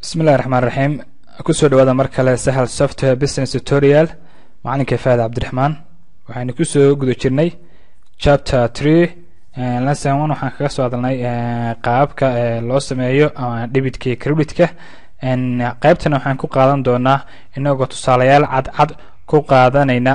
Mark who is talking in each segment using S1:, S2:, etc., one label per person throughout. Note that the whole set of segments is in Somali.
S1: bismillahi raxmaan raxiim kusoo dhawaada mar kale sahal software business tutorial macalinka faad cabdiraxmaan waxaynu kusoo guda jirnay chapter tree lesson one waxaan kaga soo hadalnay qaababka loo sameeyo dhibitka iyo creditka qeybtana waxaan ku qaadan doonaa inagoo tusaalayaal cadcad ku qaadanayna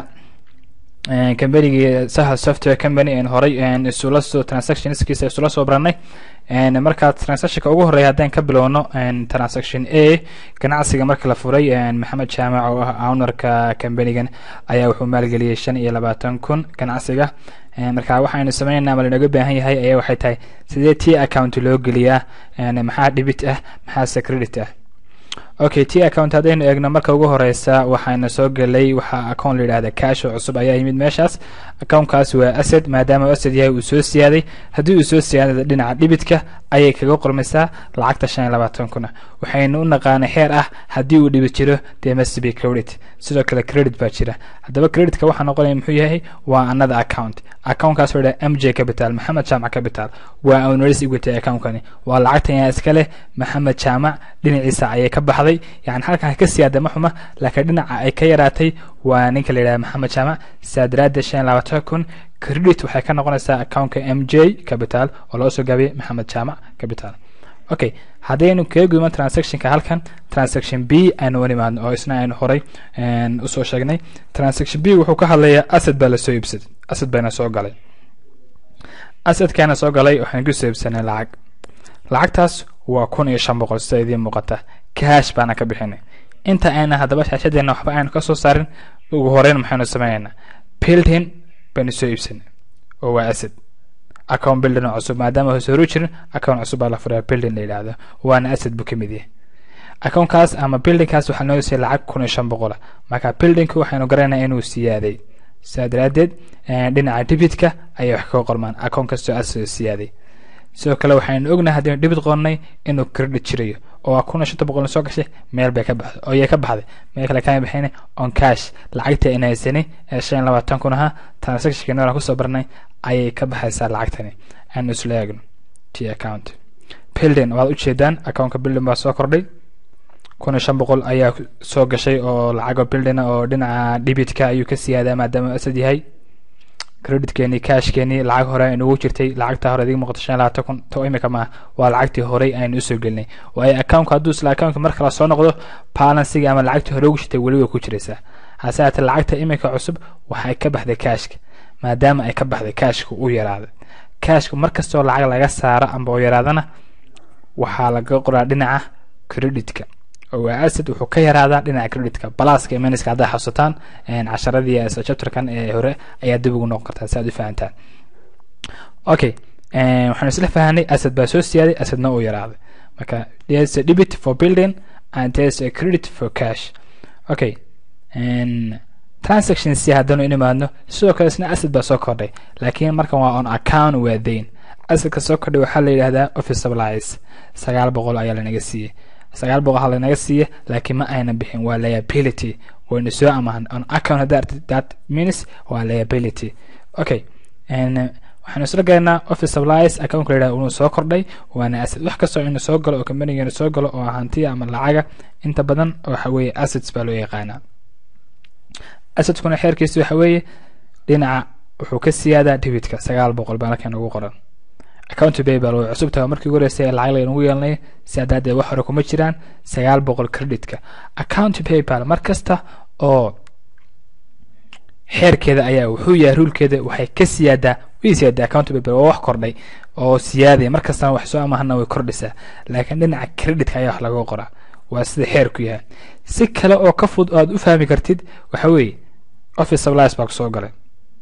S1: combanigii sahal software company en horay isula soo transactionskiisa isula soo baranay markaa transactionka ugu horeya haddaan ka bilowno transaction a ganacsiga marka la furay maxamed jaamac oo ah ownerka combanigan ayaa wuxuu maalgeliyey shan iyo labaatan kun ganacsiga marka waxaynu sameynayna ama lanoga baahan yahay ayaa waxay tahay sidee t account loo geliyaa maxaa dhibit ah maxaase credit ah okay t account haddaynu eegno marka ugu horeysa waxaana soo gelay waxaa account la yidhahda cash oo cusub ayaa yimid meeshaas accountkaas waa asset maadaama asset yahay uu soo siyaaday haddii uu soo siyaada dhinaca dhibitka ayay kaga qormaysaa lacagta shan iyo labaatan kuna waxaynu u naqaanay xeer ah haddii uu dhibit jiro dee must be credit sidoo kale credit baa jira haddaba creditka waxaa noqonaya muxuu yahay waa another account accountkaas oo yidhaha m j capital maxamed jaamac capital waa owners equity accountkani waa lacagtan yaa iska leh maxamed jaamac dhinaciisa ayay ka baxday yani halkan ka siyaada ma xuma laakiin dhinaca ay ka yaraatay waa ninka la yidhaha maxamed jaamac saa daraaddeed shan iyo labaatan kun credit waxay ka noqonaysaa accountka m j capital oo loo soo gaabiyay maxamed jaamac capital okay haddaynu kaga gudubno transactionka halkan transaction b aynu u nimaadno oo isna aynu horay usoo sheegnay transaction b wuxuu ka hadlayaa asset baa lasoo iibsaday asset bayna soo galay assetkaana soo galay waxaynu kusoo iibsanay lacag lacagtaas waa kun iyo shan boqol sida idiin muuqata cash baana ka bixinay inta ayna haddaba shaashadeena waxba aynu ka soo saarin ugu horeyn maxaynu sameynaynaa building baynu soo iibsanay oo waa asset account building oo cusub maadaama hoos horu jirin account cusub baa la furaa building la yidhaahdo waana asset buu ka mid yahay accountkaas ama buildingkaas waxaa noo siiyay lacag kun iyo shan boqola marka buildingku waxaynu garanaynaa inuu siyaaday sidaa daraaddeed dhinaca debitka ayay wax kaga qormaan account kastoo asoo siyaaday sidoo kale waxaynu ognahay haddaynu dhibid qornay inuu credit jirayo oo kun iyo shanta boqol soo gashay meel bay ka baxday oo yay ka baxday meel kale kama bixina on cash lacagtii ayna haysanay ee shan iyo labaatan kun ahaa transactionka noolaan kusoo barnay ayay ka baxaysaa lacagtani aanu isla eegno t account building waad ujeedaan accountka building baa soo kordhay kun iyo shan boqol ayaa soo gashay oo lacago building oo dhinaca dhibitka ayuu ka siyaadaa maadaama asad yahay creditkeeni cashkeeni lacag hore aynugu jirtay lacagta hore idiga muuqato shan iyo labaatan kun to imika maaha waa lacagtii horey aynu usoo gelinay waayo accountka hadduu isla accountka mar kale soo noqdo balansiga ama lacagtii hore ugu jirtay weli way ku jiraysaa hase haatee lacagta imika cusub waxay ka baxday cashka maadaama ay ka baxday cashka u yaraaday cashka mar kastoo lacag laga saaro amba oo yaraadana waxaa laga qoraa dhinaca creditka oo waa asset wuxuu ka yaraadaa dhinaca creditka balaska miniska haddaa xasuutaan casharadii chapterkan ee hore ayaa dib ugu noqon kartaa si aad u fahantaan okay waxaanu isla fahanay asset baa soo siyaaday assetna uu yaraaday marka there's a debit for building and there's a credit for cash okay transaction c haddanu in imaadno sidoo kale isna asset baa soo kordhay laakiin markan waa on account waa dayn assetka soo kordhay waxaa la yidhahdaa office supplies sagaal boqol ayaa lanaga siiyey sagaal boqol ha lanaga siiye laakiin ma ayna bixin waa liability waynu soo amahan on account hadda artid that means waa liability okay waxaanu isla galaynaa office supplies accountka la yidhahda inuu soo kordhay waana asset wax kastoo inuu soo galo oo companigeena soo galo oo hantiya ama lacaga inta badan waxa weeye assets baa loo yaqaanaa assetkuna xeerkiisa waxa weeye dhinaca wuxuu ka siyaadaa debitka sagaal boqol baa halkan ugu qoran account paybal way cusub tahay markii ugu horeysay ee lacag laynagu yeelanay si haddaadee wax hore kuma jiraan sagaal boqol creditka account paybal mar kasta oo xeerkeeda ayaa wuxuu yahay ruulkeeda waxay ka siyaadaa way siyaadaa account paybal waa wax kordhay oo siyaadaya mar kastana wax soo amahana way kordhisaa laakiin dhinaca creditka ayaa wax laga qoraa waa sida xeerku yahay si kale oo ka fud aad u fahmi kartid waxa weeye office supplies baa kusoo galay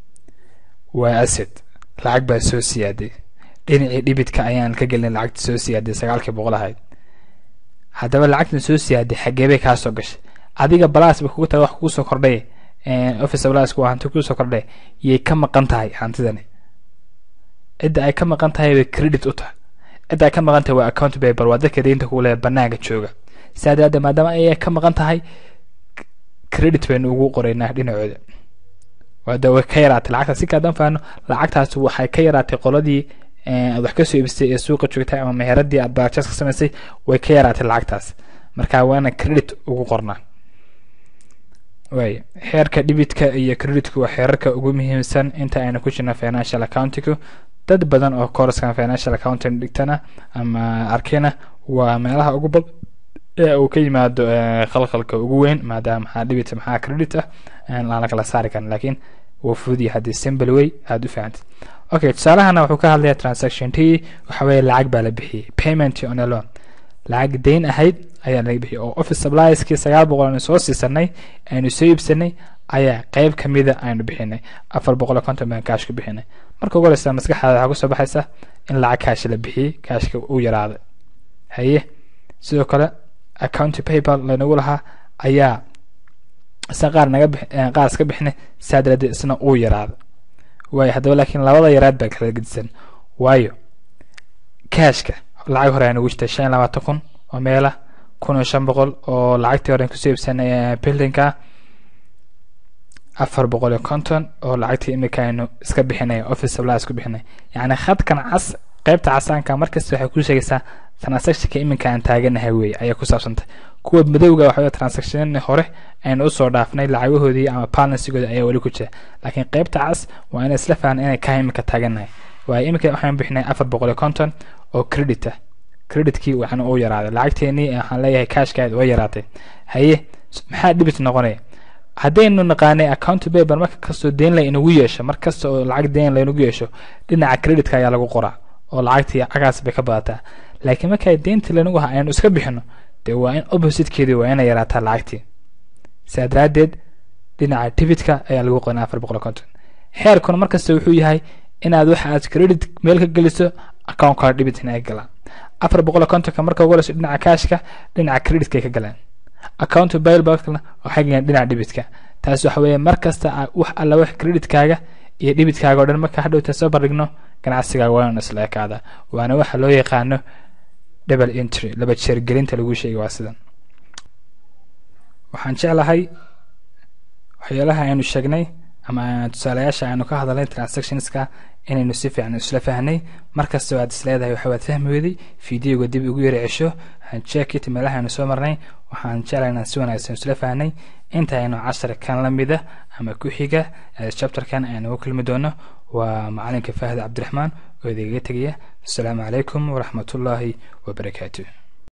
S1: waa asset lacag baa soo siyaaday dhinacii dhibitka ayaan ka gelin lacagta soo siyaaday sagaalkii boqol ahayd haddaba lacagtan soo siyaaday xageebay kaa soo gashay adiga balas ba kugu tahay wax kugu soo kordhay office balaska waa hanti kugu soo kordhay yay ka maqan tahay hantidani cidda ay ka maqan tahay bay credit u tahay cidda ay ka maqan tahay waa account paper waa dadka deynta kugu leeya banaanka jooga sidaa daraaddeed maadaama ayay ka maqan tahay credit baynu ugu qoraynaa dhinacooda waada way ka yaraatay lacagtaas si kaadaan faano lacagtaas waxay ka yaraatay qoladii aad wax kasoo iibisay ee suuqa joogtay ama meheradii aad barjas ka samaysay way ka yaraatay lacagtaas marka waana credit ugu qornaa way xeerka dhibitka iyo creditku waa xeerarka ugu muhiimsan inta aynu ku jirna financial accountingku dad badan oo corskan financial accounting dhigtana ama arkina waa meelaha ugu bad ee uu ka yimaado khalkhalka ugu weyn maadaama maxaa dhibit maxaa credit ah aan la kala saari karin laakiin wuu fududiya haddii simple way aada u fahantid okay tusaalahana wuxuu ka hadlaya transaction t waxa weeye lacag baa la bixiyey payment on a loan lacag dayn ahayd ayaa laga bixiyey oo office supplieski sagaal boqol aynu soo siisanay aynu soo iibsanay ayaa qeyb kamida aynu bixinay afar boqol iyo konton baan kaash ku bixinay marka ugu horeysa maskaxdaada waxaa kusoo baxaysa in lacag kaash la bixiyey kaashka uu yaraaday haye sidoo kale account paypal laynagu lahaa ayaa isna qaar naga qaar iska bixinay saa daraaddeed isna uu yaraaday waayo haddaba laakiin labada yaraad baa kala gedisan waayo kaashka lacag hore aynagu jirtay shan iyo labaatan kun oo meela kun iyo shan boqol oo lacagtii hore kusoo iibsanay buildingka afar boqol iyo konton oo lacagtii imika aynu iska bixinay office supply isku bixinay yacni khadkan cas qaybta casaanka markasta waxay kuu sheegaysaa transactionka iminka aan taaganahay weeye ayay ku saabsantay kuwa madowga waxa transaction hore aynu usoo dhaafnay lacagahoodii ama balansigooda ayaa weli ku jira laakiin qaybta cas waa inay isla fahan inay ka iminka taaganahay waayo iminka waxaan bixinay afar boqol iyo konton oo credit ah creditkii waxna uu yaraaday lacagteenii waxaan leeyahay cashkaad waa yaraatay haye maxaa dhibit noqonaya haddaynu naqaanay account paper marka kastoo deen la inagu yeesho mar kasta oo lacag deen laynagu yeesho dhinaca creditka ayaa lagu qoraa oo lacagtii cagaas bay ka badataa laakiin markaa deyntii lanagu ha aynu iska bixino dee waa in oppositekeedii waa inay yaraataa lacagtii saa daraaddeed dhinaca dibitka ayaa lagu qonaa afar boqol konton xeerkuna markasta wuxuu yahay inaad waxa aad credit meel ka geliso accountkaaga dhibitina ay galaan afar boqol kontonka marka ugu horeyso dhinaca kaashka dhinaca creditka ay ka galaan account bailbackna waxay galeen dhinaca dhibitka taas waxa weeye mar kasta wax alla wax creditkaaga iyo dhibitkaaga o dhan marka hadhowta soo bardhigno ganacsigaaga waa inu isla ekaada waana waxa loo yaqaano double entry laba jeergelinta lagu sheegay waa sidan waxaan jeclahay waxyaalaha aynu sheegnay ama tusaalayaasha aynu ka hadalnay transactionska inaynu si fiican isla fahnay markasta aad isleedahay waxa waad fahmi weday fideoga dib ugu yara cesho checkit meelaha aynu soo marnay waxaan jeclahay inaan si wanaagsan isla fahnay inta aynu casharkan la mida ama ku xiga chapterkan aynu u kulmi doono waa macalinka faahid cabdiraxmaan oo idigaga tegaya asalaamu calaykum waraxmatullaahi wabarakaatu